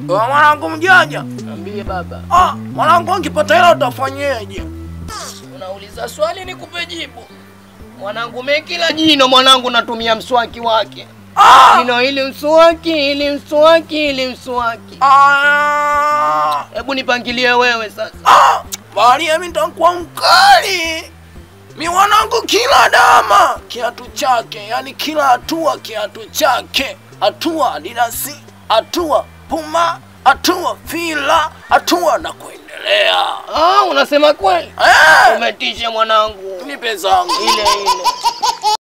Wewe mwanangu mjanja. Niambie baba. Ah, mwanangu ukipata hela utafanyeje? Unauliza swali nikupe jibu. Mwanangu mimi kila jino mwanangu natumia mswaki wake. Ah! Jino hili mswaki, hili mswaki, hili mswaki. Ah! Hebu nipangilie wewe sasa. Ah! Maria mimi nitakuwa mkali. Mi mwanangu kila dama kiatu chake, yani kila hatua kiatu chake. Hatua Adidas, hatua Puma, hatua Fila, hatua na kuendelea. Ah, unasema kweli? Eh, Umetisha mwanangu. nipe zangu. Ile ile.